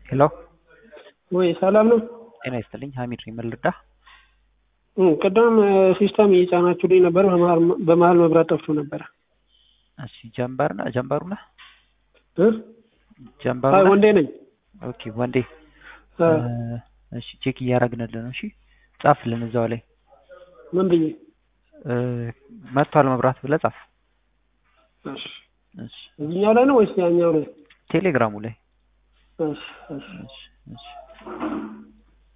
ሄሎ ወይ ሰላም ነው? ጤና ይስጥልኝ ሀሚድ ነኝ ምን ልርዳህ? እ ቅድም ሲስተም እየጫናችሁልኝ ነበር። በመሀል በመሀል መብራት ጠፍቶ ነበረ። እሺ ጀንበር ነህ ጀንበሩ ነህ እ ጀንበሩ አይ ነህ? ወንዴ ነኝ። ኦኬ ወንዴ እ እሺ ቼክ እያደረግንልህ ነው። እሺ ጻፍልን እዛው ላይ ምን ብዬ? እ መጥቷል መብራት ብለህ ጻፍ። እሺ እሺ እዚህኛው ላይ ነው ወይስ ያኛው ላይ? ቴሌግራሙ ላይ እሺ እሺ እሺ እሺ